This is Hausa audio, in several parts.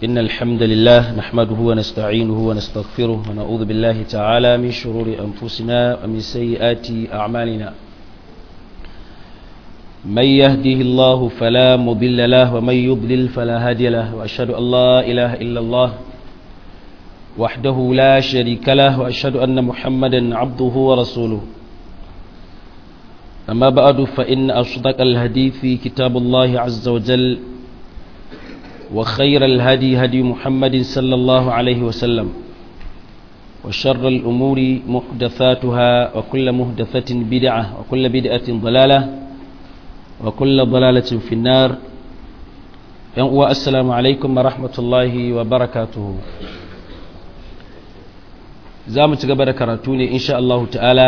إن الحمد لله نحمده ونستعينه ونستغفره ونعوذ بالله تعالى من شرور أنفسنا ومن سيئات أعمالنا من يهده الله فلا مضل له ومن يضلل فلا هادي له وأشهد أن لا إله إلا الله وحده لا شريك له وأشهد أن محمدا عبده ورسوله أما بعد فإن أصدق الحديث في كتاب الله عز وجل وخير الهدي هدي محمد صلى الله عليه وسلم وشر الأمور محدثاتها وكل محدثة بدعة وكل بدعة ضلالة وكل ضلالة في النار السلام عليكم ورحمة الله وبركاته زامت قبل كراتوني إن شاء الله تعالى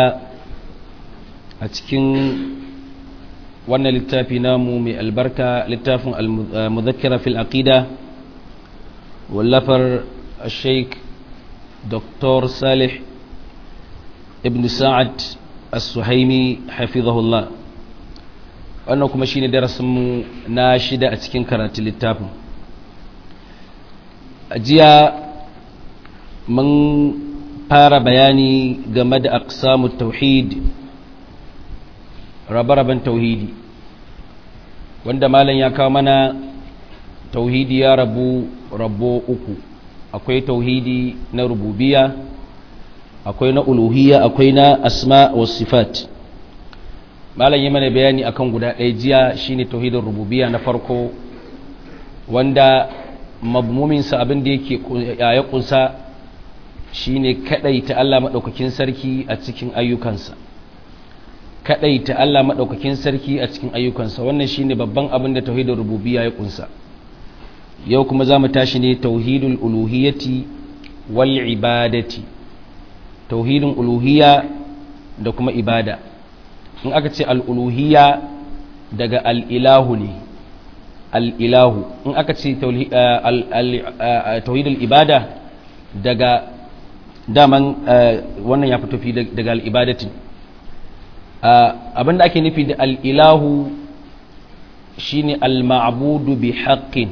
أتكين wannan littafi namu mai albarka littafin al-muzakkira fil aqida wallafar sheik dr salih ibn sa'ad as-suhaimi hafizahullah wannan kuma shine darasinmu na shida a cikin karatun littafin jiya mun fara bayani game da aqsamu tauhid rabe-raben tauhidi wanda malam ya kawo mana tauhidi ya rabu rabo uku akwai tauhidi na rububiya akwai na uluhiyya akwai na asma wa sifat malam yi mana bayani akan guda ɗaya jiya shine tauhidin rububiya na farko wanda mabmuminsa abin da yake ya kunsa shine ta Allah maɗaukakin sarki a cikin ayyukansa ta Allah maɗaukakin sarki a cikin ayyukansa wannan shine babban abin da tauhidul rububiyya ya kunsa yau kuma za mu tashi ne tauhidul uluhiyyati wal ibadati tauhidin uluhiyya da kuma ibada in aka ce al'uluhiyya daga al'ilahu ne al'ilahu in aka ce tauhidul ibada daga daman wannan ya fito fi daga al'ibadatin abinda ake nufi da al'ilahu shi ne al-ma'abudu bi haƙƙin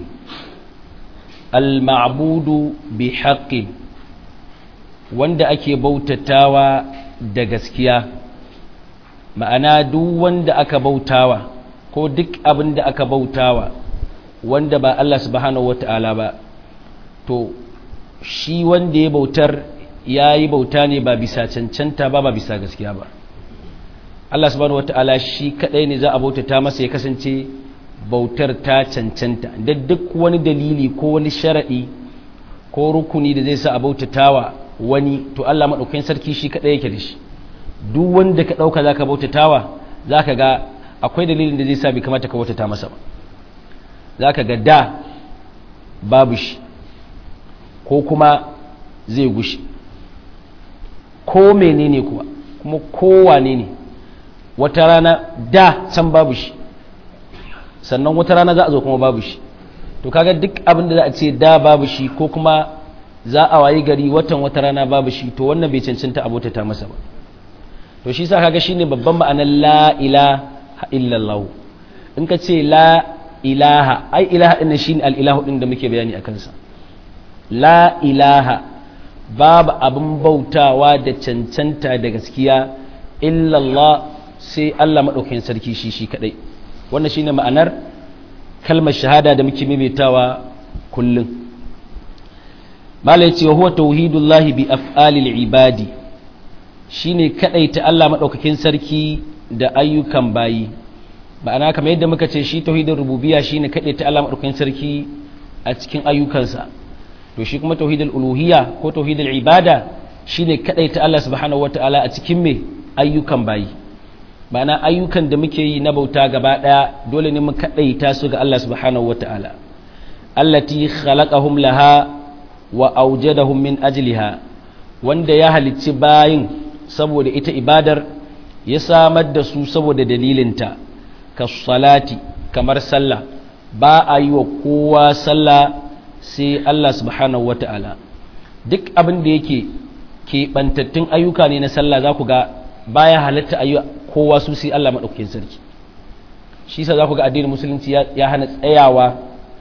al-ma'abudu bi haƙƙin wanda ake bautatawa da gaskiya ma'ana duk wanda aka bautawa ko duk abin da aka bautawa wanda ba Allah subhanahu wata'ala ba to shi wanda ya bautar ya yi bauta ne ba bisa cancanta ba ba bisa gaskiya ba Allah subhanahu wata'ala shi kadai ne za a bautata masa ya kasance bautar ta cancanta da duk wani dalili ko wani sharadi ko rukuni da zai sa a bautatawa wani to Allah madaukakin sarki shi kadai yake da shi duk wanda ka dauka zaka bautatawa zaka ga akwai dalilin da zai sa bai kamata ka bautata masa ba zaka ga da babu shi ko kuma zai gushi ko menene kuwa kuma kowane ne wata rana da can babu shi sannan wata rana za a zo kuma babu shi to kaga duk abin da za a ce da babu shi ko kuma za a wayi gari watan wata rana babu shi to wannan bai cancanta abota ta masa ba to shi sa kaga shine babban ma'anar la ilaha illallah in ka ce la ilaha ai ilaha din shine al ilahu din da muke bayani akan sa la ilaha babu abin bautawa da cancanta da gaskiya illallah sai Allah maɗaukakin sarki shi shi kaɗai wannan shine ma'anar kalmar shahada da muke maimaitawa kullum malai ce huwa tauhidullahi bi af'alil ibadi shine kaɗai ta Allah maɗaukakin sarki da ayyukan bayi ma'ana kamar yadda muka ce shi tauhidin rububiyya shine kaɗai ta Allah maɗaukakin sarki a cikin ayyukansa to shi kuma tauhidul uluhiyya ko tauhidul ibada shine kaɗai ta Allah subhanahu wataala a cikin me ayyukan bayi ma'ana ayyukan da muke yi na bauta gaba ɗaya dole ne mu kaɗaita su ga Allah subhanahu wa ta'ala allati khalaqahum laha wa awjadahum min ajliha wanda ya halicci bayin saboda ita ibadar ya samar da su saboda dalilinta ka salati kamar sallah ba a yi wa kowa sallah sai Allah subhanahu wa ta'ala duk abin da yake keɓantattun ayyuka ne na sallah za ku ga baya halatta ayyuka kowa su sai Allah maɗaukakin sarki shi sa za ku ga addinin musulunci ya hana tsayawa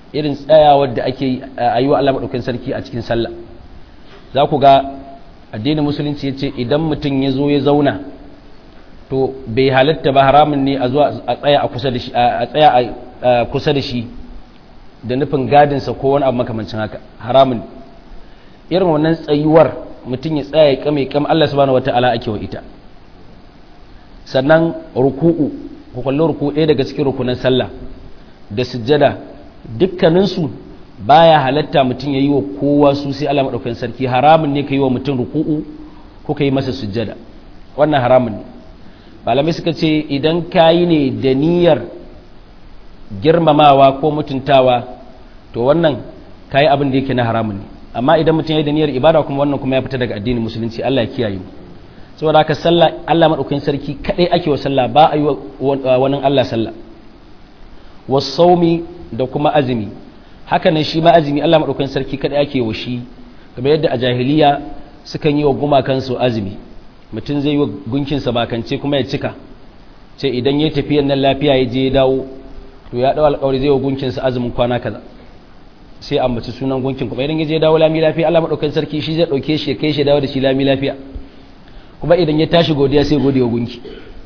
irin tsayawar da ake a yi wa Allah maɗaukin sarki a cikin sallah za ku ga addinin musulunci ya ce idan mutum ya zo ya zauna to bai halatta ba haramun ne a zuwa a tsaya a kusa da shi a tsaya a kusa da shi da nufin gadinsa ko wani abu makamancin haka haramun irin wannan tsayuwar mutum ya tsaya ya kame kam Allah subhanahu wata'ala ake wa ita sannan ruku'u ku kalli ruku'u ɗaya daga cikin rukunan sallah da sujjada dukkaninsu baya halatta mutum ya yi wa kowa su sai Allah maɗaukakin sarki haramun ne ka yi wa mutum ruku'u ko ka yi masa sujjada wannan haramun ne malamai suka ce idan ka yi ne da niyyar girmamawa ko mutuntawa to wannan ka yi abin da yake na haramun ne amma idan mutum ya yi da niyyar ibada kuma wannan kuma ya fita daga addinin musulunci Allah ya kiyaye mu saboda haka sallah Allah maɗaukakin sarki kaɗai ake wa sallah ba a yi wa wani Allah sallah wasaumi da kuma azumi haka nan shi ma azumi Allah maɗaukakin sarki kaɗai ake wa shi kamar yadda a jahiliya sukan yi wa gumakansu azumi mutum zai yi wa gunkinsa bakance kuma ya cika ce idan ya tafiyan nan lafiya ya je ya dawo to ya ɗau alƙawari zai wa gunkinsa azumin kwana kaza sai a mace sunan gunkin kuma idan ya je ya dawo lami lafiya Allah maɗaukakin sarki shi zai ɗauke shi ya kai shi dawo da shi lami lafiya kuma idan ya tashi godiya sai gode wa gunki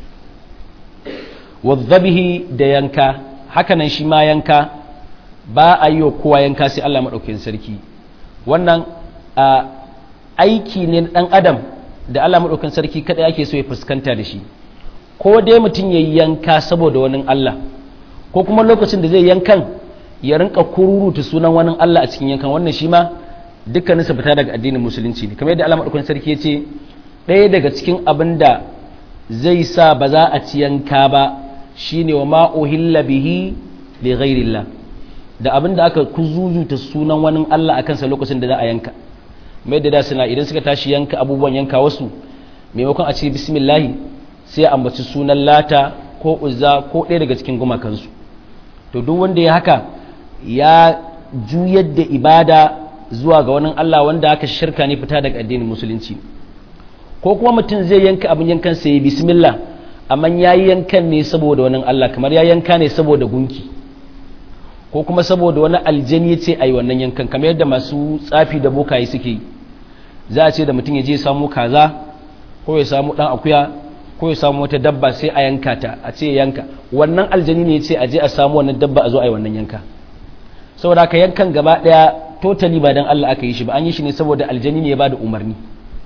wadzabihi da yanka hakanan shi ma yanka ba a yi wa kowa yanka sai Allah maɗaukakin sarki wannan aiki ne ɗan adam da Allah maɗaukakin sarki kaɗai ake so ya fuskanta da shi ko dai mutum ya yi yanka saboda wani Allah ko kuma lokacin da zai yankan ya rinka kururuta sunan wani Allah a cikin yankan wannan shi ma dukkanin sa fita daga addinin musulunci ne kamar yadda Allah maɗaukakin sarki ya ce ɗaya daga cikin abin da zai sa ba za a ci yanka ba shine wa ma uhilla bihi li ghairillah da abin da aka kuzuzuta sunan wani Allah a kansa lokacin da za a yanka mai da da suna idan suka tashi yanka abubuwan yanka wasu maimakon a ce bismillahi sai ambaci sunan lata ko uzza ko ɗaya daga cikin gumakansu to duk wanda ya haka ya juyar da ibada zuwa ga wani Allah wanda aka shirka ne fita daga addinin musulunci ko kuma mutum zai yanka abin yankan sai bismillah amma ya yi yankan ne saboda wani Allah kamar ya yanka ne saboda gunki ko kuma saboda wani aljani ya ce a yi wannan yankan kamar yadda masu tsafi da bokaye suke yi za a ce da mutum ya je samu kaza ko ya samu dan akuya ko ya samu wata dabba sai a yanka ta a ce ya yanka wannan aljani ne ya ce a je a samu wannan dabba a zo a yi wannan yanka saboda haka yankan gaba daya totally ba dan Allah aka yi shi ba an yi shi ne saboda aljani ne ya bada umarni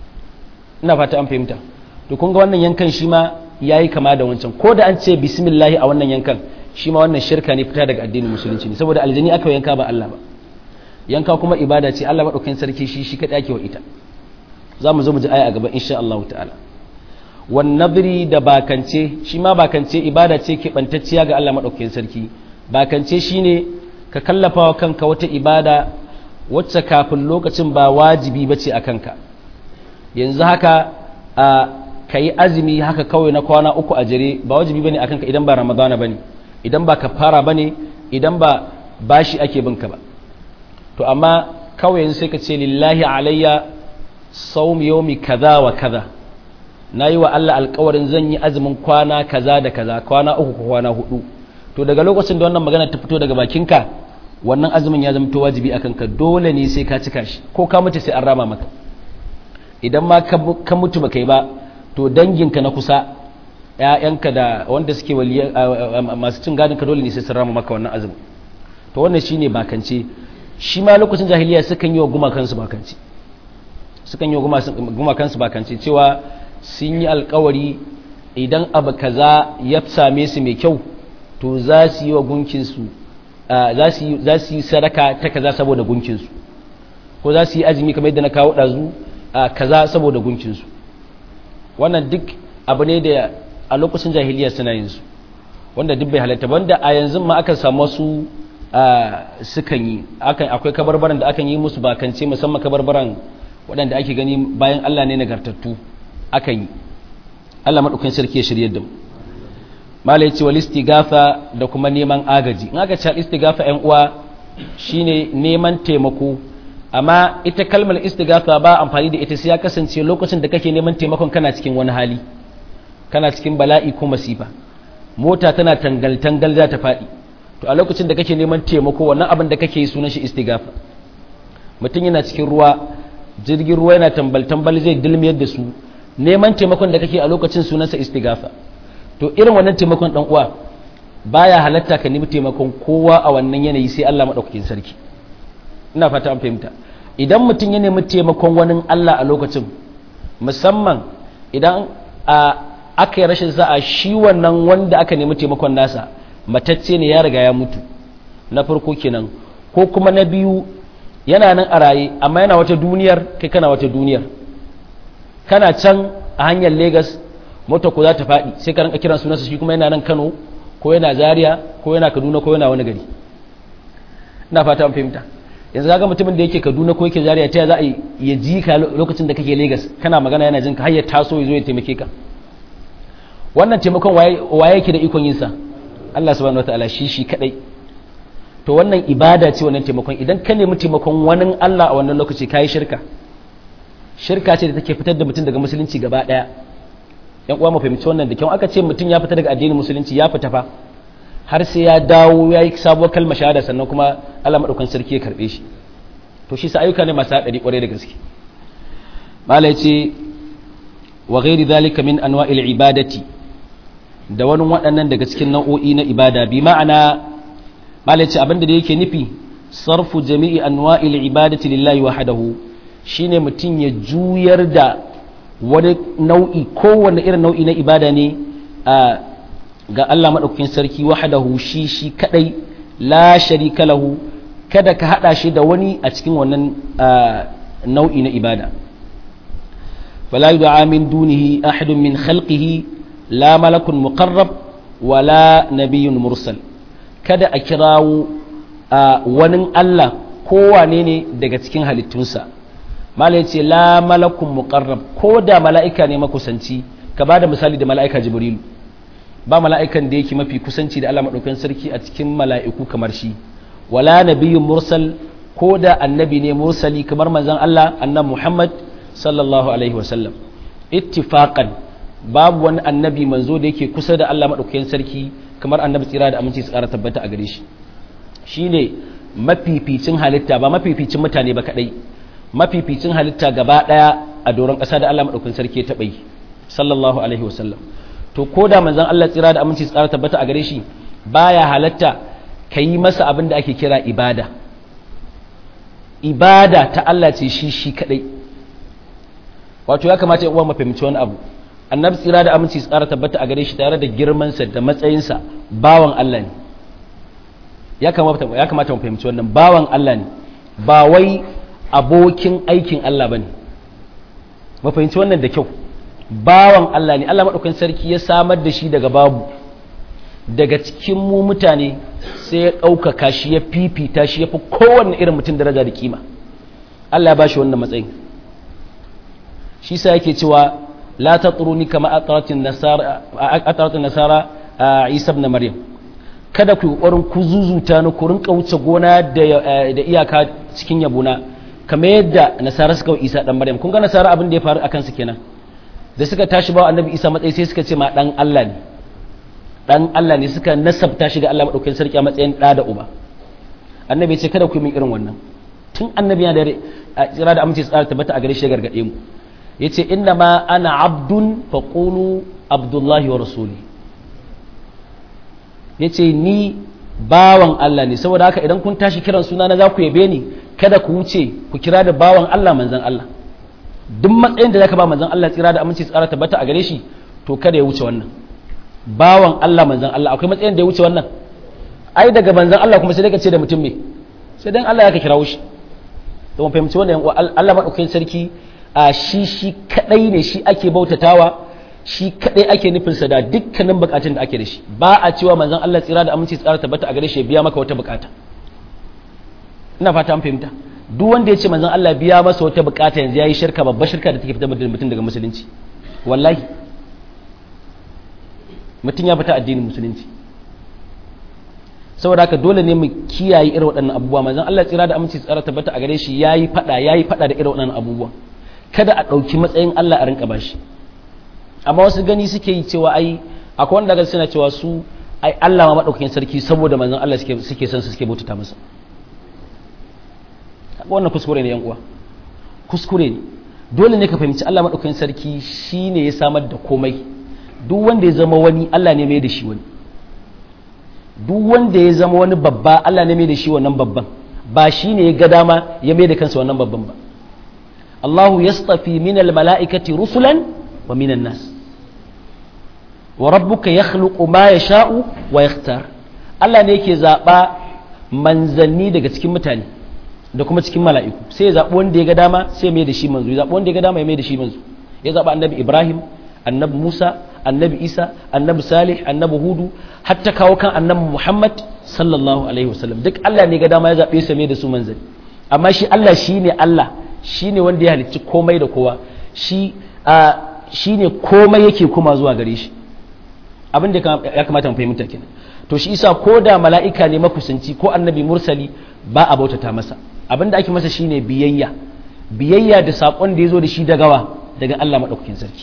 ina fata an fahimta to kun ga wannan yankan shi ma yayi kama da wancan ko da an ce bismillah a wannan yankan shi ma wannan shirka ne fita daga addinin musulunci ne saboda aljani aka yanka ba Allah ba yanka kuma ibada ce Allah madaukakin sarki shi shi kadai ake wa ita za mu zo mu ji aya a gaba insha Allah ta'ala wan nadri da bakance shi ma bakance ibada ce ke bantacciya ga Allah madaukakin sarki bakance shine ka kallafa wa kanka wata ibada wacce kafin lokacin ba wajibi bace a kanka yanzu haka a kayi azumi haka kawai na kwana uku a jere ba wajibi bane akan ka idan ba ramadana bane idan ba kafara bane idan ba bashi ake binka ba to amma kawai yanzu sai ka ce lillahi alayya saum yawmi kaza wa kaza nayi wa Allah alƙawarin zan yi azumin kwana kaza da kaza kwana uku ko kwana hudu to daga lokacin da wannan magana ta fito daga bakinka wannan azumin ya zama to wajibi akan ka dole ne sai ka cika shi ko ka mutu sai an rama maka idan ma ka mutu baka yi ba to danginka na kusa ‘ya'yanka da wanda suke masu cin gadinka dole ne sai sun rama maka wannan azumin to wannan shi ne bakance shi ma lokacin jahiliya sukan yi wa gumakansu bakance sukan yi wa gumakansu bakance cewa sun yi alkawari idan abu kaza ya same su mai kyau to za su yi wa gunkinsu za su yi sadaka ta kaza saboda gunkinsu ko za su yi azumi kamar yadda na kawo ɗazu kaza saboda gunkinsu wannan duk abu ne da a lokacin jahiliya suna yin su wanda duk bai halatta wanda a yanzu ma aka samu wasu sukan yi akwai kabarbaran da akan yi musu bakance musamman kabarbaran waɗanda ake gani bayan Allah ne nagartattu akan yi Allah maɗaukan sarki ya shirye da mu malai ce wal istigafa da kuma neman agaji in aka ce istigafa ƴan uwa shine neman taimako amma ita kalmar istigafa ba amfani da ita sai ya kasance lokacin da kake neman taimakon kana cikin wani hali kana cikin bala'i ko masifa mota tana tangal-tangal za ta faɗi to a lokacin da kake neman taimako wannan abin da kake yi sunan shi istigafa mutum yana cikin ruwa jirgin ruwa yana tambal tambal zai dilmiyar da su neman taimakon da kake a lokacin sunansa istigafa to irin wannan taimakon dan uwa baya halatta ka nemi taimakon kowa a wannan yanayi sai Allah madaukakin sarki ina fata an fahimta idan mutum ya nemi taimakon wani Allah a lokacin musamman idan a aka yi rashin sa'a shi wannan wanda aka nemi taimakon nasa matacce ne ya riga ya mutu na farko kenan ko kuma na biyu yana nan a raye amma yana wata duniyar kai kana wata duniyar kana can a hanyar Legas mota ko za ta faɗi sai ka ranka kiran sunansa shi kuma yana nan Kano ko yana Zaria ko yana Kaduna ko yana wani gari ina fata an fahimta yanzu kaga mutumin da yake Kaduna ko yake Zaria ta za a ya ji ka lokacin da kake Legas kana magana yana jin ka har ya taso ya zo ya taimake ka wannan taimakon waye yake da ikon yin sa Allah subhanahu wataala shi shi kadai to wannan ibada ce wannan taimakon idan ka nemi taimakon wani Allah a wannan lokaci kai shirka shirka ce da take fitar da mutum daga musulunci gaba daya yan uwa mu fahimci wannan da kyau aka ce mutum ya fita daga addinin musulunci ya fita fa har sai ya dawo ya yi sabuwar kalmar shahada sannan kuma Allah madaukan sarki ya karbe shi to shi sa ayyuka ne masu hadari kwarai da gaske malai ce wa ghairi dhalika min anwa'il ibadati da wani waɗannan daga cikin nau'o'i na ibada bi ma'ana malai ce abinda da yake nufi sarfu jami'i anwa'il ibadati lillahi wahdahu shine mutum ya juyar da wani nau'i kowane irin nau'i na ibada ne ga Allah maɗaukakin sarki wahdahu shi shi kadai la sharika lahu kada ka hada shi da wani a cikin wannan nau'i na ibada fala yud'a min dunihi ahadun min khalqihi la malakun muqarrab wala nabiyyun mursal kada a kirawo wani Allah kowane ne daga cikin halittunsa malai ce la malakun muqarrab ko da mala'ika ne makusanci ka ba da misali da mala'ika jibrilu ba mala'ikan da yake mafi kusanci da Allah maɗaukan sarki a cikin mala'iku kamar shi wala nabiyyun mursal ko da annabi ne mursali kamar manzon Allah annabi Muhammad sallallahu alaihi wasallam ittifaqan babu wani annabi manzo da yake kusa da Allah maɗaukakin sarki kamar annabi tsira da aminci su ƙara tabbata a gare shi shine mafificin halitta ba mafificin mutane ba kadai mafificin halitta gaba daya a doron ƙasa da Allah maɗaukakin sarki ya taɓa yi sallallahu alaihi wasallam to ko da manzon Allah tsira da aminci su ƙara tabbata a gare shi baya halatta ka yi masa abin da ake kira ibada ibada ta Allah ce shi shi kadai wato ya kamata ya uwa mafahimci wani abu annabi tsira da aminci tsara tabbata a gare shi tare da girmansa da matsayinsa bawan Allah ne ya kamata ya kamata mu fahimci wannan bawan Allah ne ba wai abokin aikin Allah bane mu fahimci wannan da kyau bawan Allah ne Allah madaukakin sarki ya samar da shi daga babu daga cikin mu mutane sai ya ɗaukaka shi ya fifita shi ya fi kowanne irin mutum daraja da kima Allah ya ba shi wannan matsayin shi sa yake cewa la tatruni kama ataratin nasara ataratin nasara Isa ibn Maryam kada ku kokarin ku zuzuta ni ku rinka wuce gona da da iyaka cikin yabuna kamar yadda nasara suka wa Isa dan Maryam kun ga nasara abin da ya faru akan su kenan da suka tashi ba annabi Isa matsayi sai suka ce ma dan Allah ne dan Allah ne suka nasabta shi ga Allah madaukakin sarki a matsayin da da uba annabi ya ce kada ku yi min irin wannan tun annabi yana da tsira da amince tsara tabbata a gare shi gargade mu yace inna ma ana abdun faqulu abdullahi wa rasuli yace ni bawan Allah ne saboda haka idan kun tashi kiran suna na za ku yabe ni kada ku wuce ku kira da bawan Allah manzon Allah duk matsayin da zaka ba manzon Allah tsira da aminci tsara tabbata a gare shi to kada ya wuce wannan bawan Allah manzon Allah akwai matsayin da ya wuce wannan ai daga manzon Allah kuma sai dai ka ce da mutum me sai dan Allah ya ka kirawo shi to mun fahimci wannan Allah madaukakin sarki a shi shi kadai ne shi ake bautatawa shi kadai ake nufinsa da dukkanin bukatun da ake da shi ba a cewa manzon Allah tsira da aminci tsara tabbata a gare shi ya biya maka wata bukata ina fata an fahimta duk wanda ya ce manzon Allah biya masa wata bukata yanzu yayi shirka babbar shirka da take fitar da mutum daga musulunci wallahi mutum ya fita addinin musulunci saboda haka dole ne mu kiyaye irin waɗannan abubuwa manzon Allah tsira da aminci tsara tabbata a gare shi yayi fada yayi fada da irin waɗannan abubuwa kada a ɗauki matsayin Allah a rinka bashi amma wasu gani suke yi cewa ai akwai wanda ga suna cewa su ai Allah ma madaukakin sarki saboda manzon Allah suke suke son su suke bautata masa wannan kuskure ne yan uwa kuskure ne dole ne ka fahimci Allah madaukakin sarki shine ya samar da komai duk wanda ya zama wani Allah ne mai da shi wani duk wanda ya zama wani babba Allah ne mai da shi wannan babban ba shi ne ya ga dama ya mai da kansa wannan babban ba Allahu yastafi minal mala'ikati rusulan wa minan nas wa rabbuka yakhluqu ma yasha'u wa yakhtar Allah ne yake zaba manzanni daga cikin mutane da kuma cikin mala'iku sai ya zabi wanda ya ga dama sai mai da shi manzo ya zabi wanda ya ga dama ya mai da shi manzo ya zaba annabi Ibrahim annabi Musa annabi Isa annabi Salih annabi Hudu hatta kawo kan annabi Muhammad sallallahu alaihi wasallam duk Allah ne ga dama ya zabe su mai da su manzanni amma shi Allah shine Allah shine wanda ya halicci komai da kowa shi shine komai yake kuma zuwa gare shi abin da ya kamata mu fahimta kenan to shi isa ko da mala'ika ne makusanci ko annabi mursali ba a bautata masa abin da ake masa shine biyayya biyayya da saƙon da ya zo da shi dagawa daga Allah maɗaukakin sarki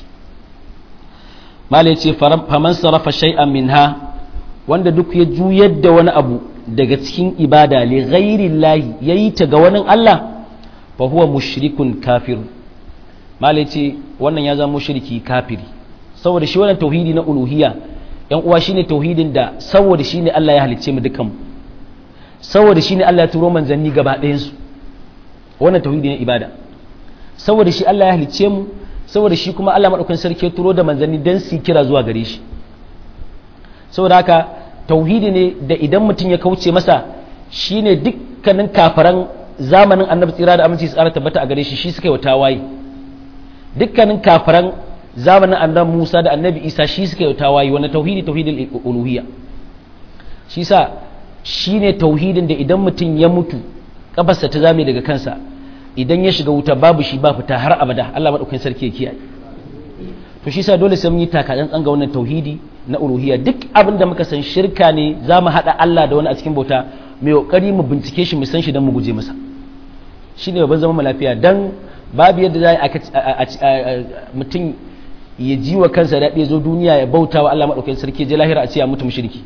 mala ya ce faman sarrafa shay'an minha wanda duk ya juyar da wani abu daga cikin ibada li ghairi lahi yayi ta ga wani Allah fa huwa mushrikun kafir mala ya ce wannan ya zama mushriki kafiri saboda shi wannan tauhidi na uluhiyya yan uwa shine tauhidin da saboda shine Allah ya halicce mu dukan saboda shine Allah ya turo manzanni gaba ɗayan su wannan tauhidi ne ibada saboda shi Allah ya halicce mu saboda shi kuma Allah madaukakin sarki ya turo da manzanni dan su kira zuwa gare shi saboda haka tauhidi ne da idan mutum ya kauce masa shine dukkanin kafaran zamanin annabi tsira da aminci tsara tabbata a gare shi shi suka yi wa tawaye dukkanin kafaran zamanin annabi Musa da annabi Isa shi suka yi tawayi wani tauhidi tauhidin uluhiyya shi sa shine tauhidin da idan mutum ya mutu kafarsa ta zame daga kansa idan ya shiga wuta babu shi ba fita har abada Allah madaukakin sarki ya kiyaye to shi sa dole sai mun yi takadan tsanga wannan tauhidi na uluhiyya duk abin da muka san shirka ne za mu haɗa Allah da wani a cikin bauta mai kokari mu bincike shi mu san shi don mu guje masa shine babban zama lafiya dan babu yadda za a mutum ya ji wa kansa daɗi zo duniya ya bauta wa Allah maɗaukakin sarki je lahira a ce ya mutu mushriki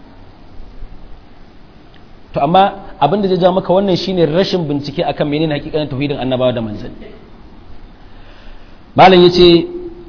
to amma abin da zai ja maka wannan shine rashin bincike akan menene hakikanin tauhidin annabawa da manzanni malam yace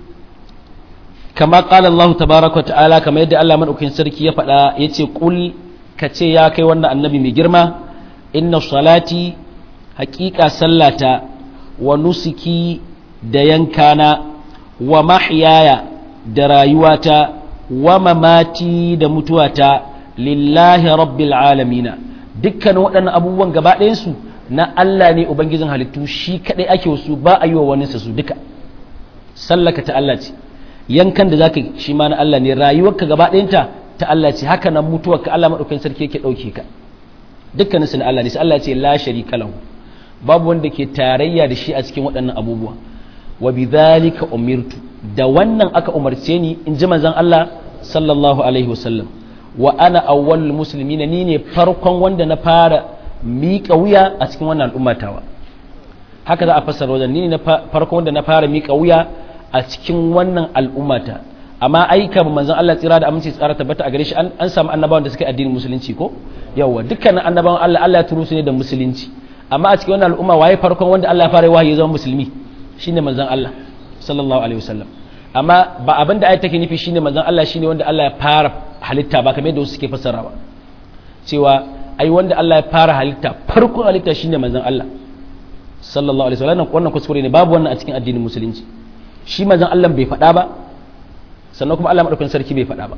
kama qala Allah tabaaraka ta'ala kama yadda Allah maɗaukakin sarki ya faɗa yace qul kace ya kai wannan annabi mai girma inna salati haƙiƙa sallata wa nusuki da yankana wa mahyaya da rayuwata wa mamati da mutuwata lillahi rabbil alamina dukkanin waɗannan abubuwan gaba ɗayansu na Allah ne ubangijin halittu shi kaɗai ake wasu ba a yi wa wani su duka sallaka ta Allah ce yankan da zaka shi ma na Allah ne rayuwarka gaba ɗayanta ta Allah ce haka nan mutuwarka Allah maɗaukakin sarki yake ɗauke ka dukkanin su na Allah ne sai Allah ce la sharika lahu babu wanda ke tarayya da shi a cikin waɗannan abubuwa wa bidhalika umirtu da wannan aka umarce ni in ji manzon Allah sallallahu alaihi wasallam wa ana awwalul muslimina ni ne farkon wanda na fara miƙa wuya a cikin wannan al'ummatawa haka za a fassara wajen ni ne farkon wanda na fara miƙa wuya a cikin wannan al'ummata amma aika manzon Allah tsira da aminci tsara tabbata a gare shi an samu annabawan da suka yi addinin musulunci ko yawa dukkanin annabawan Allah Allah ya turo su ne da musulunci amma a cikin wannan al'umma waye farkon wanda Allah ya fara wahayi zama musulmi shine manzon Allah sallallahu alaihi wasallam amma ba abin da ayat take nufi shine manzon Allah shine wanda Allah ya fara halitta ba kamar yadda wasu suke fassara ba cewa ai wanda Allah ya fara halitta farkon halitta shine manzon Allah sallallahu alaihi wasallam wannan kuskure ne babu wannan a cikin addinin musulunci shi manzon Allah bai faɗa ba sannan kuma Allah madaukakin sarki bai faɗa ba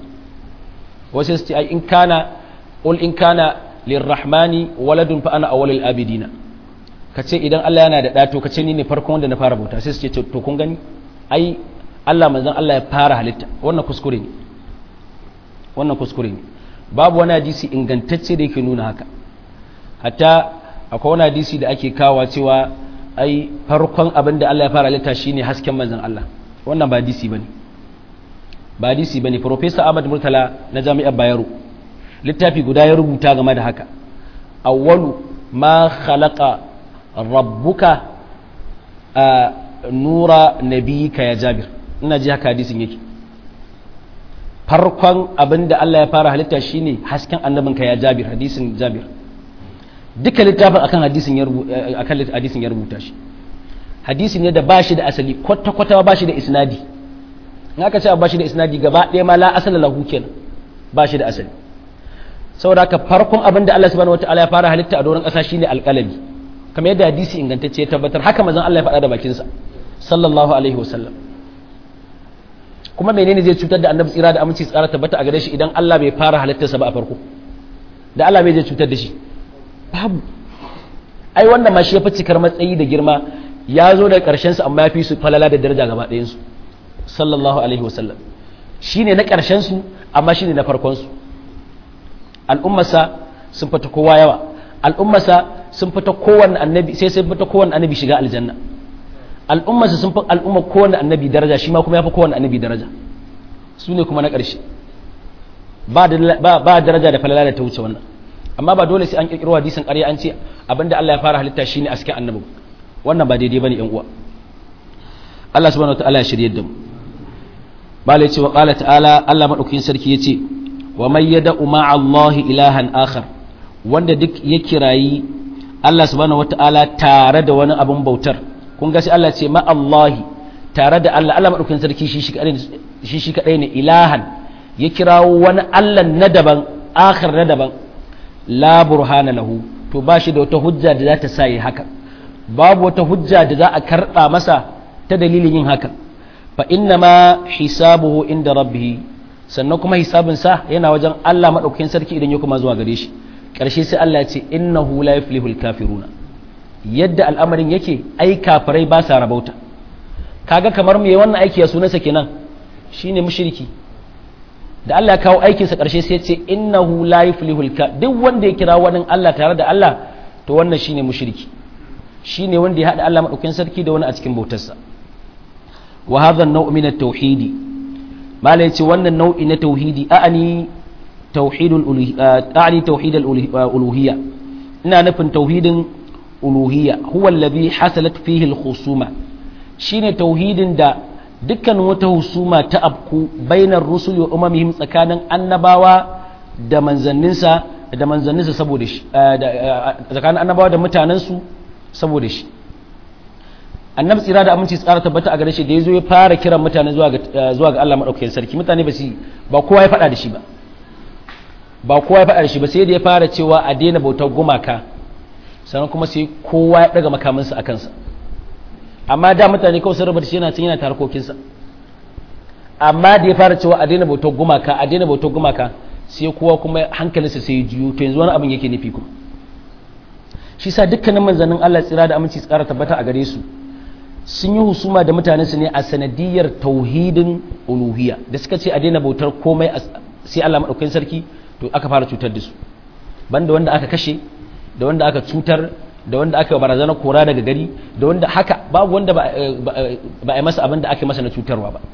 wasu su ce ai in kana qul in kana lirrahmani waladun fa ana awwalul abidina ka ce idan Allah yana da ɗato ka ce ni ne farkon wanda na fara bauta sai su ce to kun gani ai Allah manzon Allah ya fara halitta wannan kuskure ne wannan kuskure ne babu wani hadisi ingantacce da yake nuna haka hatta akwai wani hadisi da ake kawa cewa ai farkon abin da Allah ya fara halitta shine hasken manzon Allah wannan ba hadisi bane ba hadisi bane professor Ahmad Murtala na Jami'ar Bayero littafi guda ya rubuta game da haka awwalu ma khalaqa rabbuka a nura nabiyika ya jabir ina ji haka hadisin yake farkon abin da Allah ya fara halitta shine hasken annabinka ya Jabir hadisin Jabir duka littafin akan hadisin ya akan hadisin ya rubuta shi hadisi ne da bashi da asali kwata kwata bashi da isnadi in aka ce bashi da isnadi gaba ɗaya ma la asala lahu kenan bashi da asali saboda haka farkon abin da Allah subhanahu wataala ya fara halitta a doron ƙasa shine alƙalami kamar yadda hadisi ingantacce ya tabbatar haka manzon Allah ya faɗa da bakinsa sallallahu alaihi wasallam kuma menene zai cutar da annabi tsira da aminci tsara tabbata a gare shi idan Allah bai fara halittarsa ba a farko da Allah bai zai cutar da shi babu ai wannan ma shi ya fi cikar matsayi da girma ya zo da ƙarshen su amma ya fi su falala da daraja gaba ɗayan su sallallahu alaihi wasallam shine na ƙarshen su amma shine na farkon su al'ummarsa sun fita kowa yawa al'ummarsa sun fita kowanne annabi sai sun fita kowanne annabi shiga aljanna al'ummarsa sun fi al'ummar kowanne annabi daraja shi ma kuma ya fi kowanne annabi daraja su ne kuma na ƙarshe ba daraja da falala da ta wuce wannan amma ba dole sai an ƙirƙiro hadisin ƙarya an ce abinda Allah ya fara halitta shine a cikin annabi wannan ba daidai bane yan uwa Allah subhanahu wataala ya shirye da mu bala yace wa qala ta'ala Allah madaukakin sarki yace wa may yad'u ma'a Allah ilahan akhar wanda duk ya kirayi Allah subhanahu wataala tare da wani abun bautar kun ga sai Allah ce ma Allahi tare da Allah Allah madaukakin sarki shi shi shi kadai ne ilahan ya kirawo wani Allah na daban akhir na daban la burhana lahu to ba shi da wata hujja da za ta sa yi haka babu wata hujja da za a karba masa ta dalilin yin haka fa inna ma hisabuhu inda rabbih sannan kuma hisabin sa yana wajen Allah madaukakin sarki idan ya kuma zuwa gare shi karshe sai Allah ya ce innahu la yuflihul kafiruna yadda al'amarin yake ai kafirai ba sa rabauta kaga kamar me wannan aiki ya sunansa kenan shine mushriki da Allah ya kawo aikinsa ƙarshe sai ya ce innahu la yuflihul ka duk wanda ya kira wani Allah tare da Allah to wannan shine mushriki shine wanda ya hada Allah madaukakin sarki da wani a cikin bautarsa wa hadha an-naw' min at-tauhid mala yace wannan nau'i na tauhidi a'ani tauhidul a'ani tauhidul uluhiyya ina nufin tauhidin uluhiyya huwa alladhi hasalat fihi al-khusuma shine tauhidin da dukkan wata husuma ta abku bainar rusul wa umamihim tsakanin annabawa da manzanninsa da manzanninsa saboda shi tsakanin annabawa da mutanensu saboda shi annabi tsira da aminci tsara tabbata a gare shi da ya zo ya fara kiran mutane zuwa ga zuwa ga Allah madaukakin sarki mutane ba su ba kowa ya faɗa da shi ba ba kowa ya faɗa da shi ba sai da ya fara cewa a daina bautar gumaka sannan kuma sai kowa ya daga makaminsa a kansa amma da mutane kawai sun rubuta shi yana cin yana tarkokinsa amma da ya fara cewa a daina bautar gumaka a daina bautar gumaka sai kowa kuma hankalinsa sai ya juyo to yanzu wani abin yake nufi kuma shi sa dukkanin manzannin Allah tsira da aminci tsara tabbata a gare su sun yi husuma da mutanen su ne a sanadiyar tauhidin uluhiyya da suka ce a daina bautar komai sai Allah madaukakin sarki to aka fara cutar da su banda wanda aka kashe da wanda aka cutar da wanda aka barazana kora daga gari da wanda haka babu wanda ba a masa abin da aka masa na cutarwa ba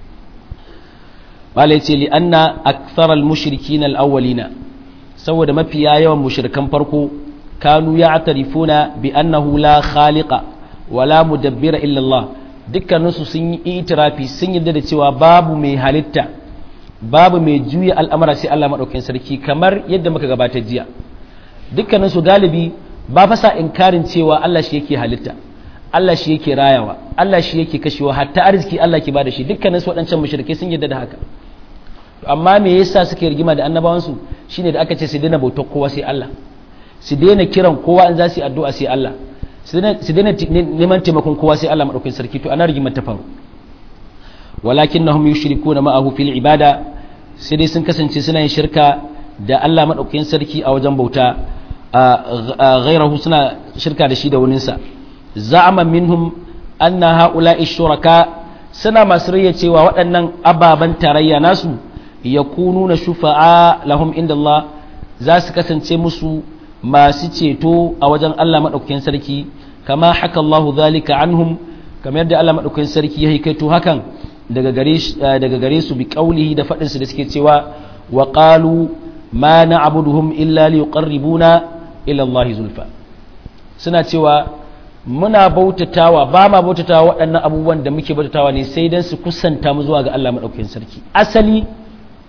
malai ce li anna aktharal mushrikin al-awwalina saboda mafiya yawan mushrikan farko kanu ya'tarifuna bi annahu la khaliqa wala mudabbira illa Allah dukkaninsu sun yi itirafi sun yarda da cewa babu mai halitta babu mai juya al'amara sai Allah madaukakin sarki kamar yadda muka gabatar jiya dukkaninsu galibi ba fasa inkarin cewa Allah shi yake halitta Allah shi yake rayawa Allah shi yake kashewa hatta arziki Allah ke bada shi dukkanin su waɗancan mushrikai sun yarda da haka amma me yasa suke rigima da annabawansu shine da aka ce su daina bautar kowa sai Allah su daina kiran kowa in za su yi addu'a sai Allah su daina neman taimakon kowa sai Allah madaukakin sarki to ana rigimar ta faru walakinnahum yushrikuna ma'ahu fil ibada sai dai sun kasance suna yin shirka da Allah madaukakin sarki a wajen bauta غيره سنة شركة رشيدة وننسى زعم منهم أن هؤلاء الشركاء سنة مصرية وأن أبابا تريا ناس يكونون شفعاء لهم عند الله زاس كسن تمسو ما سيتو أوجن الله مدوكين سركي كما حكى الله ذلك عنهم كما يدى الله مدوكين سركي يهيكتو هكا daga gare su bi kaulihi da faɗinsu da suke cewa wa qalu ma na'buduhum illa liqarribuna ila Allah zulfa suna cewa muna bautatawa ba ma bautatawa waɗannan abubuwan da muke bautatawa ne sai dan su kusanta mu zuwa ga Allah madaukakin sarki asali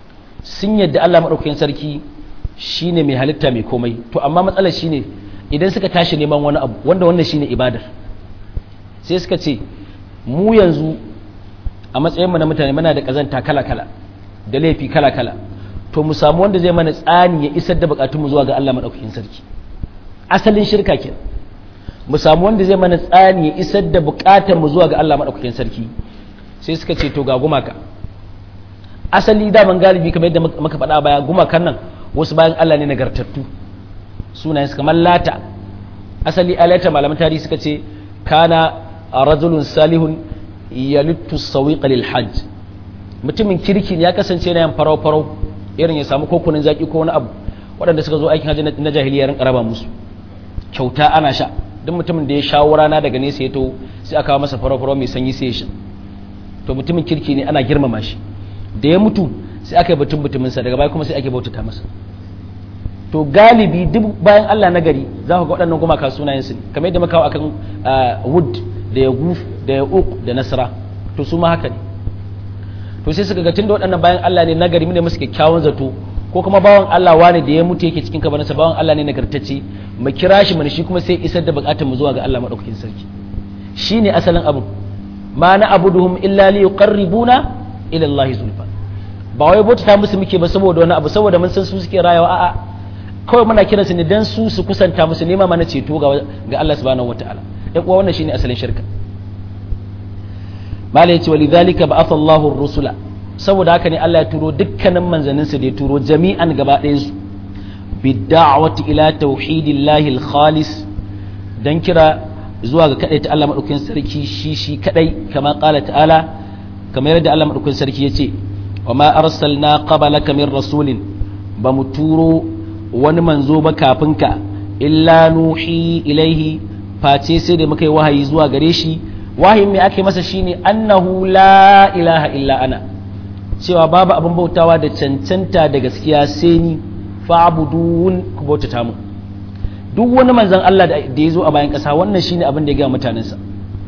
sun yadda Allah maɗaukakin sarki shine mai halitta mai komai to amma matsalar shine idan suka tashi neman wani abu wanda wannan shine ibadar sai suka ce mu yanzu a matsayin mu na mutane muna da kazanta kala kala da laifi kala kala to mu samu wanda zai mana tsani ya isar da bukatun mu zuwa ga Allah maɗaukakin sarki asalin shirka kenan mu samu wanda zai mana tsani ya isar da bukatun mu zuwa ga Allah maɗaukakin sarki sai suka ce to ga gumaka asali daman galibi kamar yadda muka faɗa baya gumakan nan wasu bayan Allah ne nagartattu sunayen su kamar lata asali alata malaman tarihi suka ce kana rajulun salihun yalittu sawiqa lil hajj mutumin kirki ya kasance na yan farau farau irin ya samu kokunan zaki ko wani abu waɗanda suka zo aikin hajji na jahiliya ran karaba musu kyauta ana sha duk mutumin da ya shawo rana daga nesa ya to sai aka kawo masa farau farau mai sanyi sai ya sha to mutumin kirki ne ana girmama shi da ya mutu sai aka yi batun mutuminsa daga baya kuma sai ake bautata masa to galibi duk bayan Allah na gari za ku ga waɗannan gumaka sunayensu ne kamar yadda muka akan wood da ya guf da ya uq da nasra to su ma haka ne to sai suka ga tunda waɗannan bayan Allah ne na gari ne musu kyakkyawan zato ko kuma bawan Allah wane da ya mutu yake cikin kabarinsa bawan Allah ne nagartacce mu kira shi mana shi kuma sai isar da bukatar mu zuwa ga Allah madaukakin sarki shine asalin abu ma na abuduhum illa li yuqarribuna ila Allah zulfa ba wai bauta musu muke ba saboda wani abu saboda mun san su suke rayawa a'a kawai muna kiransu ne dan su su kusanta musu nema mana ceto ga ga Allah subhanahu wataala ɗan uwa wannan shine asalin shirka mala yace walidhalika ba'atha Allahu ar-rusula saboda haka ne Allah ya turo dukkanin manzannin su da ya turo jami'an gaba ɗayan su bid'awati ila tauhidillahi al-khalis dan kira zuwa ga kadai ta Allah madaukakin sarki shi shi kadai kama qala ta'ala kamar yadda Allah madaukakin sarki yace wa ma arsalna qablaka min rasulin ba mu turo wani manzo ba kafin ka illa nuhi ilaihi face sai da muka yi wahayi zuwa gare shi wahayin mai ake masa shine annahu la ilaha illa ana cewa babu abin bautawa da cancanta da gaskiya sai ni fa'budun ku bautata mu duk wani manzon Allah da ya zo a bayan ƙasa wannan shine abin da ya ga mutanensa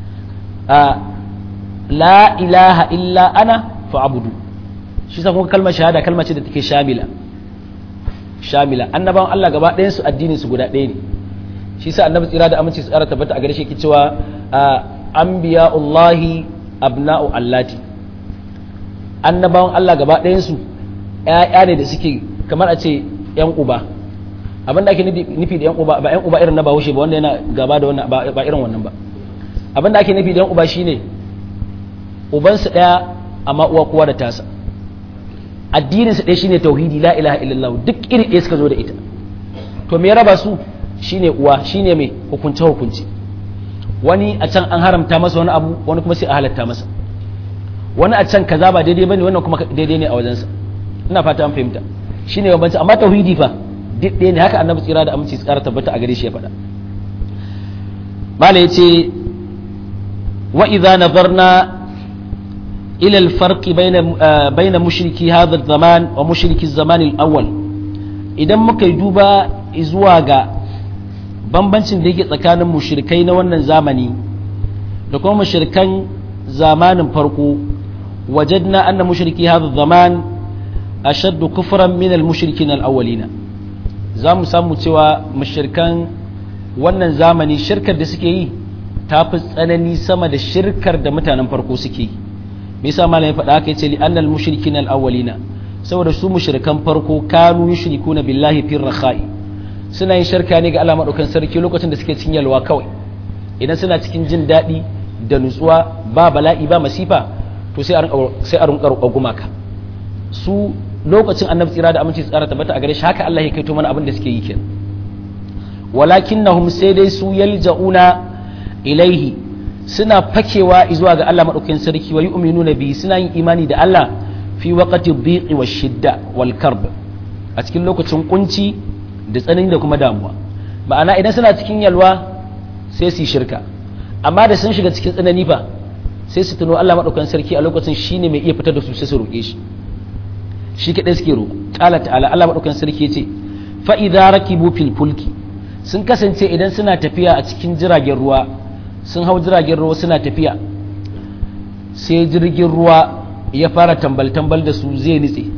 la ilaha illa ana fa'budu shi sa kuma kalmar shahada kalmar ce da take shamila shamila annabawan Allah gaba ɗayan su addinin su guda ɗaya ne shi sa annabi tsira da aminci su tsara tabbata a gare shi yake cewa anbiya'ullahi abna'u allati annabawan Allah gaba ɗayan su ƴaƴa ne da suke kamar a ce ƴan uba abin da ake nufi da ƴan uba ba ƴan uba irin na bahaushe ba wanda yana gaba da wannan ba irin wannan ba abin da ake nufi da ƴan uba shine ubansu ɗaya amma uwa kowa da tasa addinin su ɗaya shine tauhidi la ilaha illallah duk iri ɗaya suka zo da ita to me ya raba su shine uwa shine mai hukunce hukunci wani a can an haramta masa wani abu wani kuma sai a halatta masa wani a can kaza ba daidai bane wannan kuma daidai ne a wajensa ina fata an fahimta shine bambanci amma tauhidi fa duk ɗaya ne haka annabi tsira da aminci tsara tabbata a gare shi ya faɗa mala yace wa idza nazarna إلى الفرق بين بين مشركي هذا الزمان ومشركي الزمان الأول idan muka yi duba zuwa ga bambancin da yake tsakanin mushrikai na wannan zamani da kuma mushrikan zamanin farko wajadna anna mushriki hadha zaman ashaddu kufran min al-mushrikin al-awwalina za mu samu cewa mushrikan wannan zamani shirkar da suke yi ta fi tsanani sama da shirkar da mutanen farko suke yi me yasa malam ya faɗa haka yace li annal mushrikin al awwalina saboda su mushrikan farko kanu yushrikuna billahi fir rakhai suna yin shirka ne ga Allah madaukan sarki lokacin da suke cikin yalwa kawai idan suna cikin jin daɗi da nutsuwa ba bala'i ba masifa to sai a rinka sai a rinka roƙo gumaka su lokacin annabi tsira da aminci tsara tabbata a gare shi haka Allah ya kaito mana abin da suke yi kenan walakinnahum sai dai su yalja'una ilaihi suna fakewa zuwa ga Allah maɗaukakin sarki wa yu'minuna bi suna yin imani da Allah fi waqati dhiqi wa shidda wal karb a cikin lokacin kunci da tsanani da kuma damuwa ma'ana idan suna cikin yalwa sai su shirka amma da sun shiga cikin tsanani fa sai su tuno Allah maɗaukakin sarki a lokacin shine mai iya fitar da su sai su roƙe shi shi kadai suke roƙo qala ta'ala Allah maɗaukakin sarki yace fa idza rakibu fil fulki sun kasance idan suna tafiya a cikin jiragen ruwa sun hau jiragen ruwa suna tafiya sai jirgin ruwa ya fara tambal-tambal da su zai nitse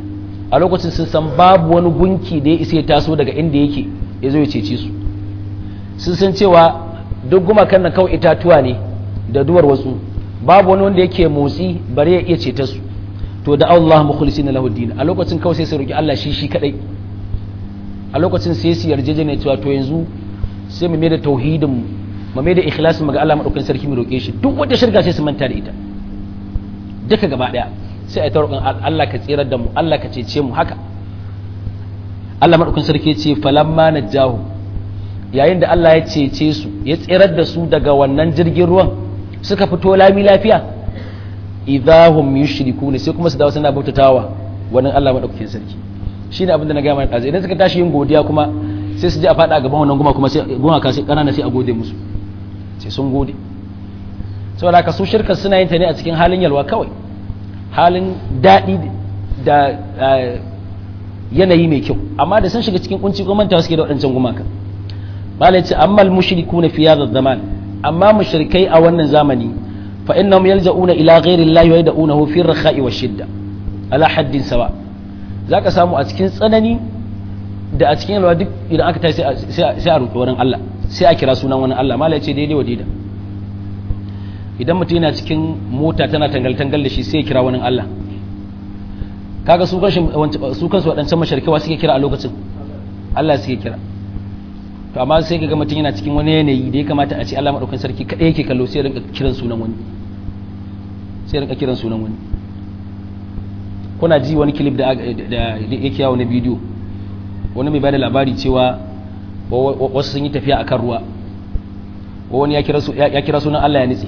a lokacin sun san babu wani gunki da ya isa ya taso daga inda yake ya zo ya cece su sun san cewa duk gumakan nan kawai itatuwa ne da duwar wasu babu wani wanda yake motsi bare ya iya ceta su to da Allah mukhlisin lahu din a lokacin kawai sai su roki Allah shi shi kadai a lokacin sai su yarjejene cewa to yanzu sai mu mai da tauhidin mu mai da ikhlasin mu ga Allah madaukakin sarki mu roke shi duk wanda shirka sai su manta da ita duka gaba daya sai ai ta roƙon Allah ka tsirar da mu Allah ka cece mu haka Allah madaukakin sarki ya ce falamma najahu yayin da Allah ya cece su ya tsirar da su daga wannan jirgin ruwan suka fito lami lafiya idahum yushrikuna sai kuma su dawo suna bautatawa wannan Allah madaukakin sarki shine abin da na ga mana dazu idan suka tashi yin godiya kuma sai su je a fada a gaban wannan guma kuma sai guma ka sai kanana sai a gode musu sai sun gode saboda haka su shirka suna yin ta ne a cikin halin yalwa kawai halin daɗi da yanayi mai kyau amma da sun shiga cikin kunci ko mantawa suke da waɗancan gumaka malai ce amma al-mushrikuna fi hadha zaman amma mushrikai a wannan zamani fa innahum yalja'una ila ghairi Allah wa yad'unahu fi ar-rakha'i wa shidda ala haddin sawa zaka samu a cikin tsanani da a cikin yalwa duk idan aka tashi sai a roƙi wurin Allah sai a kira sunan wani Allah malai ce daidai wa daida idan mutum yana cikin mota tana tangal-tangal da shi sai ya kira wani Allah kaga su kansu waɗancan masharkewa suke kira a lokacin Allah suke kira to amma sai kaga mutum yana cikin wani yanayi da ya kamata a ce Allah madaukakin sarki kadai yake kallo sai rinka kiran sunan wani sai rinka kiran sunan wani kuna ji wani clip da yake yawo na bidiyo wani mai bada labari cewa wasu sun yi tafiya akan ruwa wani ya kira sunan Allah ya nitse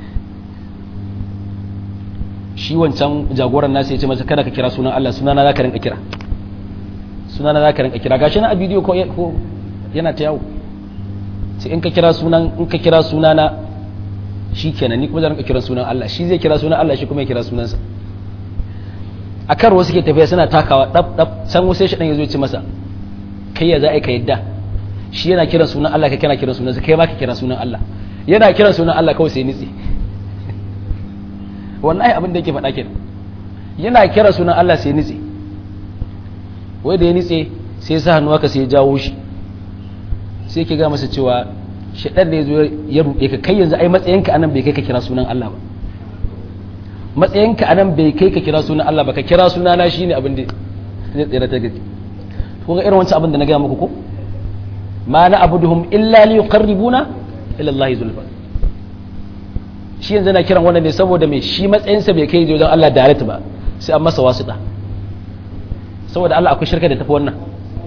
shi wancan jagoran nasa ya ce masa kada ka kira sunan Allah sunana za ka rinka kira sunana za ka rinka kira gashi na a bidiyo ko yana ta yawo sai in ka kira sunan in ka kira sunana shi kenan ni kuma zan rinka kira sunan Allah shi zai kira sunan Allah shi kuma ya kira sunansa a kan wasu ke tafiya suna takawa dab dab san wasu shi dan yazo ya ce masa kai ya za a ka yadda shi yana kiran sunan Allah kai kana kiran sunansa kai ma ka kira sunan Allah yana kiran sunan Allah kawai sai nitsi wallahi abin da yake faɗa kenan yana kira sunan Allah sai nitse wai da ya nitse sai sa hannu aka sai ya jawo shi sai ke ga masa cewa shaɗar da ya zo ya ruɗe ka kai yanzu ai matsayinka anan bai kai ka kira sunan Allah ba matsayinka anan bai kai ka kira sunan Allah ba ka kira sunana shine abin da zai tsira ta gaske kun ga irin wancan abin da na gaya muku ko ma na abuduhum illa li yuqarribuna ila Allah zulfa shi yanzu na kiran wannan ne saboda mai shi matsayinsa bai kai wajen Allah direct ba sai an masa wasuɗa saboda Allah akwai shirka da tafi wannan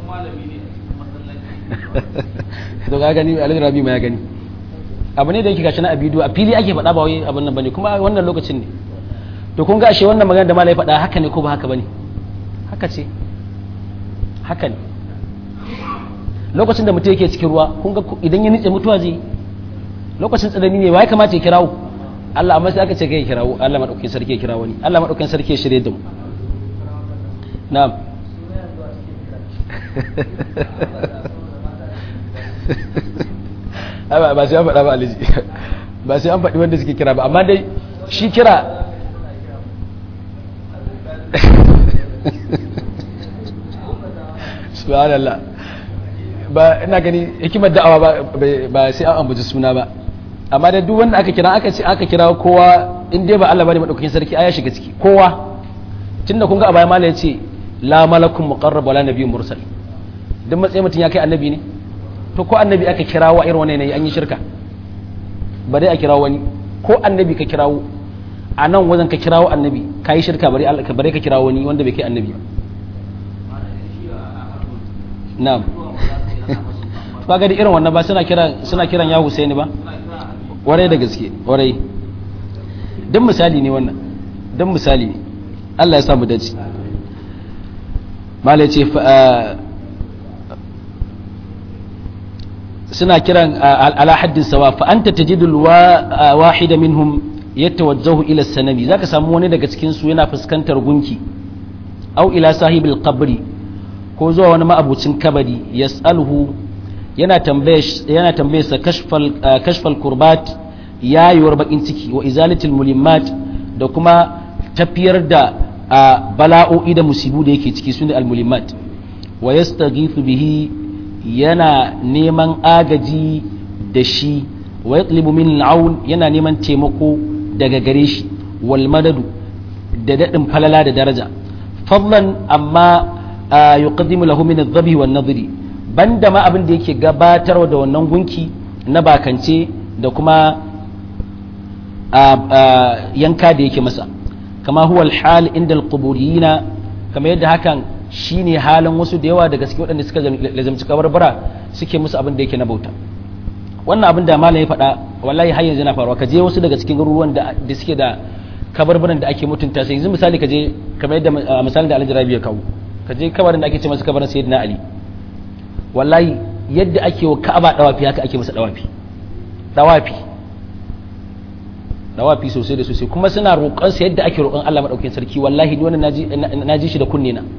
to ga gani alhaji rabi ma ya gani abu ne da yake gashi na abidu a fili ake faɗa ba wai abin nan bane kuma wannan lokacin ne to kun ga ashe wannan magana da malai faɗa haka ne ko ba haka bane haka ce haka ne lokacin da mutum yake cikin ruwa kun ga idan ya nitse mutuwa zai lokacin tsanani ne wa ya kamata ya kirawo Allah amma sai aka ce kai kirawo Allah madaukakin sarki ya kirawo ni Allah madaukakin sarki ya shirye da mu na'am ba sai an faɗa ba aliji ba sai an faɗi wanda suke kira ba amma dai shi kira subhanallah ba ina gani hikimar da'awa ba sai an ambaci suna ba amma da duk wanda aka kira aka ce aka kira kowa in dai ba Allah bane madaukakin sarki aya shiga ciki kowa tunda kun ga a baya mala yace la malakun muqarrab wala nabiyyun mursal duk matsayin mutum ya kai annabi ne to ko annabi aka kirawo irin wannan yanayi an yi shirka ba dai a kirawo wani ko annabi ka kirawo a nan wajen ka kirawo annabi ka yi shirka bare bare ka kirawo wani wanda bai kai annabi ba na'am ba ga irin wannan ba suna kiran suna kiran ya Husaini ba warai da gaske warai dan misali ne wannan dan misali ne Allah ya samu dace mala ce suna kiran ala haddin sawa fa anta tajidul wahida minhum yatawajjahu ila sanami zaka samu wani daga cikin su yana fuskantar gunki au ila sahibil qabri ko zuwa wani ma'abucin kabari yas'aluhu yana tambaye yana tambaye sa kashfal kashfal kurbat yayuwar bakin ciki wa izalatil mulimmat da kuma tafiyar da a bala'o'i da musibu da yake ciki sune almulimat wa yastaghithu bihi yana neman agaji da shi wa yatlubu min al'aun yana neman taimako daga gare shi wal madadu da dadin falala da daraja fadlan amma yuqaddimu lahu min adh-dhabi wan nadri banda ma abin da yake gabatarwa da wannan gunki na bakance da kuma yanka da yake masa kama huwa al-hal inda al-quburiyina kama yadda hakan shine halin wasu da yawa daga cikin waɗanda suka lazamci kabarbara suke musu abin da yake na bauta wannan abin da malam ya faɗa wallahi har yanzu na faruwa ka je wasu daga cikin garuruwan da suke da kabarbaran da ake mutunta sai yanzu misali ka je kamar yadda misalin da Alhaji Rabi ya kawo ka je kabarin da ake ce masa kabarin Sayyidina Ali wallahi yadda ake wa Ka'aba dawafi haka ake masa dawafi dawafi dawafi sosai da sosai kuma suna roƙon sa yadda ake roƙon Allah madaukakin sarki wallahi ni wannan naji naji shi da kunne na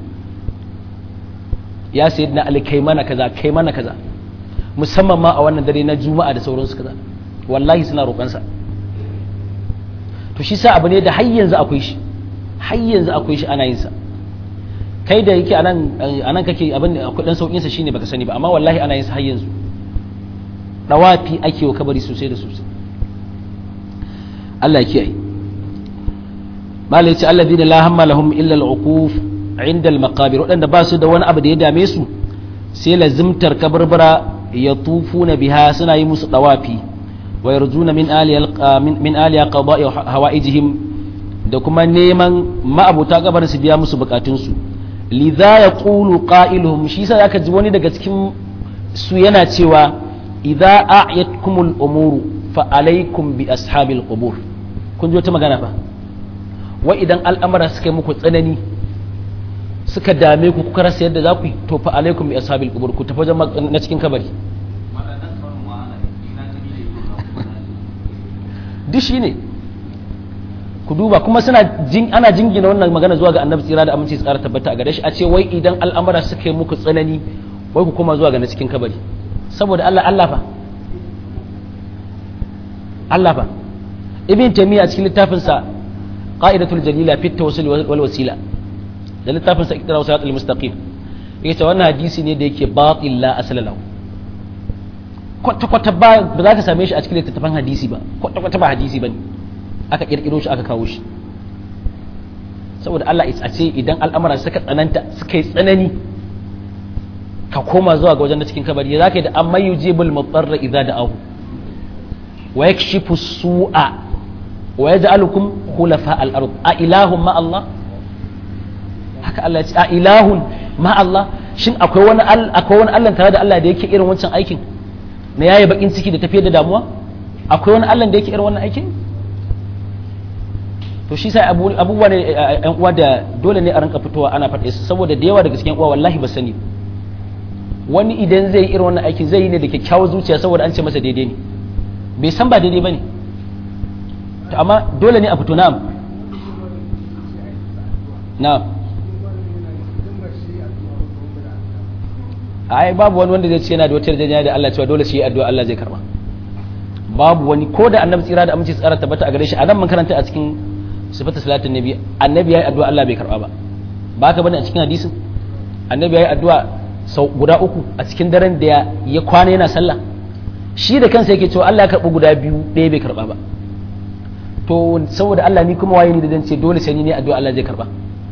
ya Sayyidina Ali kai mana kaza kai mana kaza musamman ma a wannan dare na Juma'a da sauransu kaza wallahi suna roƙon sa to shi sa abu ne da har yanzu akwai shi har yanzu akwai shi ana yin sa kai da yake anan anan kake abin da kudin saukin sa shine baka sani ba amma wallahi ana yin sa har yanzu dawafi ake wa kabari sosai da sosai Allah ya kiyaye malai ce alladhina la hamma lahum illa al-uquf inda al-maqabir wadanda ba su da wani abu da ya dame su sai lazimtar kabarbara ya tufuna biha suna yi musu dawafi wa yarjuna min aliya min aliya qada'i hawaijihim da kuma neman ma'abuta gabar su biya musu bukatun su lidha yaqulu qailuhum shi yasa zaka ji wani daga cikin su yana cewa idza a'yatkumul umuru fa alaikum bi ashabil qubur kun ji wata magana fa wa idan al'amara suka yi muku tsanani suka dame ku kuka rasa yadda za ku yi to fa alaikum bi ashabil qubur ku tafi wajen na cikin kabari duk shi ne ku duba kuma suna jin ana jingina wannan magana zuwa ga annabi tsira da aminci tsara tabbata a gare shi a ce wai idan al'amara suka yi muku tsanani wai ku koma zuwa ga na cikin kabari saboda Allah Allah fa Allah fa ibn taymiya a cikin littafin sa qa'idatul jalila fi tawassul wal wasila da littafin sa iqtira salat al mustaqim yace wannan hadisi ne da yake batil la asla lahu kwata kwata ba ba za ka same shi a cikin littattafan hadisi ba kwata kwata ba hadisi bane aka kirkiro shi aka kawo shi saboda Allah a ce idan al'amura suka tsananta suka yi tsanani ka koma zuwa ga wajen da cikin kabari za ka yi da amma yujibul mutarra idza da'ahu wa yakshifu su'a wa yaj'alukum khulafa al-ard a ilahun ma Allah haka Allah ya ce a ilahun ma Allah shin akwai wani akwai wani Allah tare da Allah da yake irin wancan aikin na yayi bakin ciki da tafiyar da damuwa akwai wani Allah da yake irin wannan aikin to shi sai abubuwa ne yan uwa da dole ne a rinka fitowa ana faɗe su saboda da yawa daga cikin uwa wallahi ba sani wani idan zai yi irin wannan aikin zai yi ne da kyakkyawar zuciya saboda an ce masa daidai ne bai san ba daidai ba ne to amma dole ne a fito na'am na'am ai babu wani wanda zai ce yana da wata yarjejeniya da Allah cewa dole shi addu'a Allah zai karba babu wani ko da annabi tsira da aminci tsara tabbata a gare shi a nan mun karanta a cikin sifatu salatin nabi annabi yayi addu'a Allah bai karba ba ba ka bane a cikin hadisin annabi yayi addu'a sau guda uku a cikin daren da ya kwana yana sallah shi da kansa yake cewa Allah ya karbi guda biyu ɗaya bai karba ba to saboda Allah ni kuma waye ni da dan ce dole sai ni ne addu'a Allah zai karba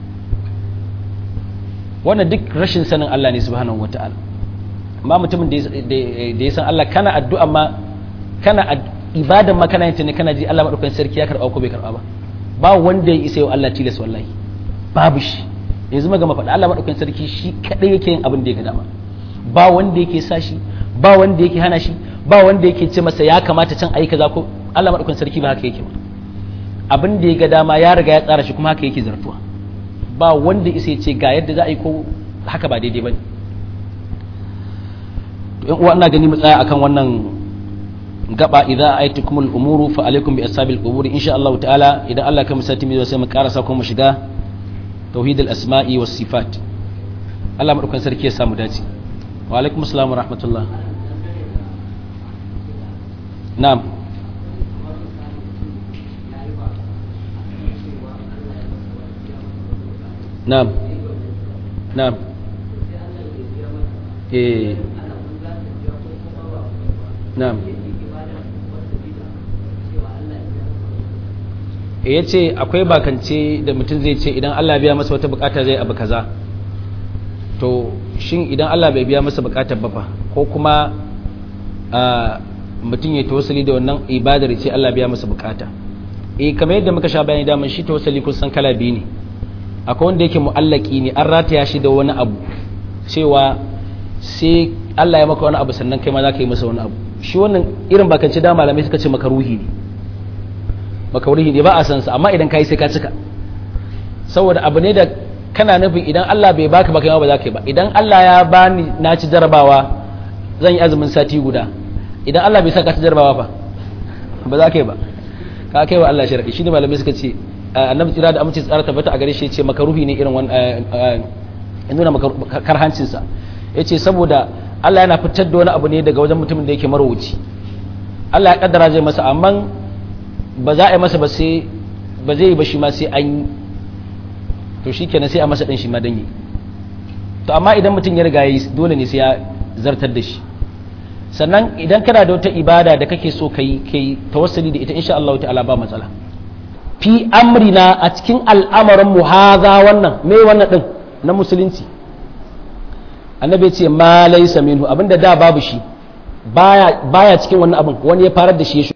wannan duk rashin sanin Allah ne subhanahu wataala amma mutumin da ya san Allah kana addu'a ma kana ibadan ma kana yin ne kana ji Allah madaukakin sarki ya karba ko bai karba ba ba wanda ya isa yau Allah tilas wallahi babu shi yanzu magama faɗa Allah madaukakin sarki shi kadai yake yin abin da ya ga dama ba wanda yake sa shi ba wanda yake hana shi ba wanda yake ce masa ya kamata can ayi kaza ko Allah madaukakin sarki ba haka yake ba abin da ya ga dama ya riga ya tsara shi kuma haka yake zartuwa ba wanda isa ya ce ga yadda za a yi ko haka ba daidai ba ne yan uwa ina gani mu tsaya akan wannan gaba idza ayatukum al-umuru fa alaykum bi ashabil qubur insha Allah ta'ala idan Allah ka musati mai sai mu karasa ko mu shiga tauhid al-asma'i was sifat Allah madaukan sarki ya samu dace wa alaikum assalam wa rahmatullah na'am na'am na'am eh na'am ya ce akwai bakance da mutum zai ce idan Allah biya masa wata bukata zai abu kaza to shin idan Allah bai biya masa bukatar ba fa ko kuma mutum ya tawassali da wannan ibadar ce Allah biya masa bukata eh kamar yadda muka sha bayani daman shi tawassali kun san kala biyu ne akwai wanda yake mu'allaki ne an rataya shi da wani abu cewa sai Allah ya maka wani abu sannan kai ma za ka yi masa wani abu shi wannan irin bakance da malamai suka ce makaruhi ne makaruhi ne ba a san sa amma idan kai sai ka cika saboda abu ne da kana nufin idan Allah bai baka ba kai ma ba za ka yi ba idan Allah ya bani na ci jarabawa zan yi azumin sati guda idan Allah bai saka ci jarabawa ba ba za ka yi ba ka kai wa Allah sharadi shi ne malamai suka ce annabi tsira da amince tsara tabbata a gare shi ce makaruhi ne irin wannan ya nuna karhancin sa yace saboda Allah yana fitar da wani abu ne daga wajen mutumin da yake marwuci Allah ya kaddara zai masa amma ba za a yi masa ba sai ba zai yi ba shi ma sai an yi to shikenan sai a masa din shi ma dan yi to amma idan mutum ya riga yi dole ne sai ya zartar da shi sannan idan kana da wata ibada da kake so kai kai tawassuli da ita insha Allah ta'ala ba matsala fi amrina a cikin al'amarin mu haza wannan me wannan din na musulunci annabi ce ma laysa minhu abinda da babu shi baya baya cikin wannan abin wani ya farar da shi